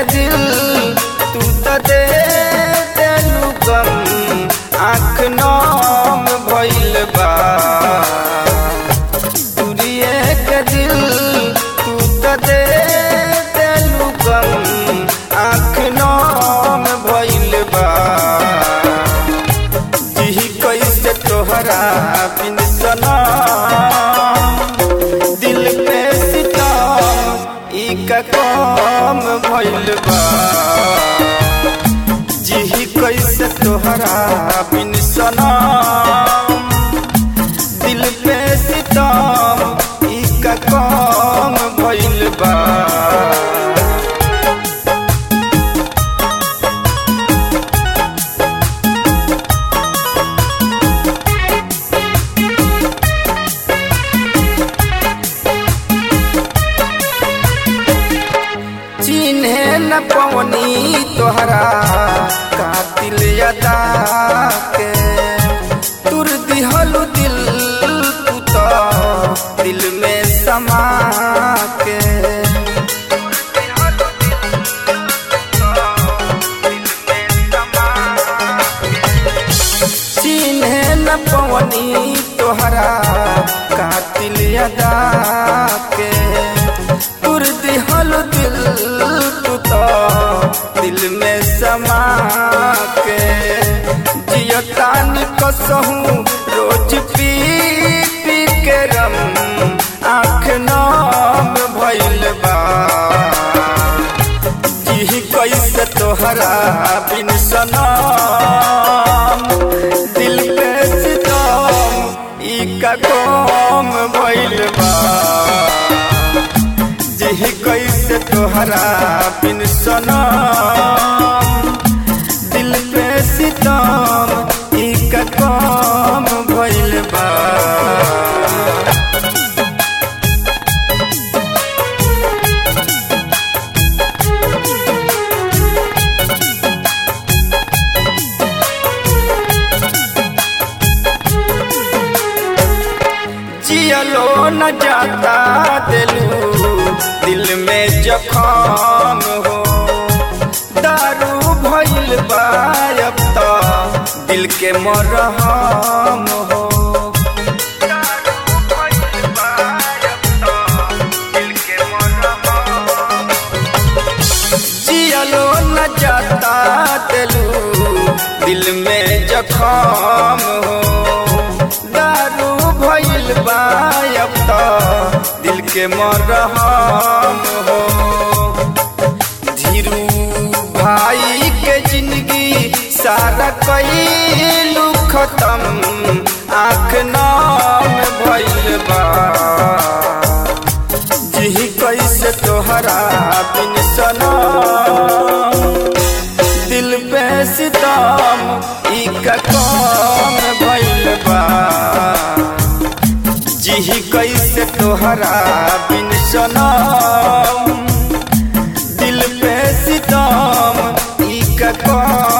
के दिल तू तो दे देलू गम आँख नाम भइल बा तुरिए के दिल तू तो दे देलू गम आँख नाम भइल बा जी कैसे तोहरा बिन सना दिल पे सितम ई का काम भइल बा जी कैसे तोहरा बिन सना दिल पे सितम ई का काम भइल बा चिन्हे न पवनी तोहरा कातिल अदा के तुर दिहलु दिल तू तो दिल में समा के चिन्हे न पवनी तोहरा कातिल अदा के तुर दिहल दिल तू तो दिल में समा के जियतान कसहूँ रोज पी पी के रम आँख नाम भइल बा जी कैसे तोहरा बिन सनम दिल पे सितम ई का काम भइल बा जी कैसे तोहरा बिन सनम दिल पे सितम ई का काम भइल बा जियलो न जाता दिलू दिल में जखाम हो दारू भइल बा अब तो दिल के मरहम हो जियलो न जाता दिलू दिल में जखाम हो दारू भइल बा अब तो दिल के मरहम हो धीरू भाई के जिंदगी सारा कैलू खत्म आँख नाम भइल बा जी कैसे तोहरा बिन सनम दिल पे सितम ई का काम भइल बा जी कैसे तोहरा बिन सनम दिल पे सितम ई का काम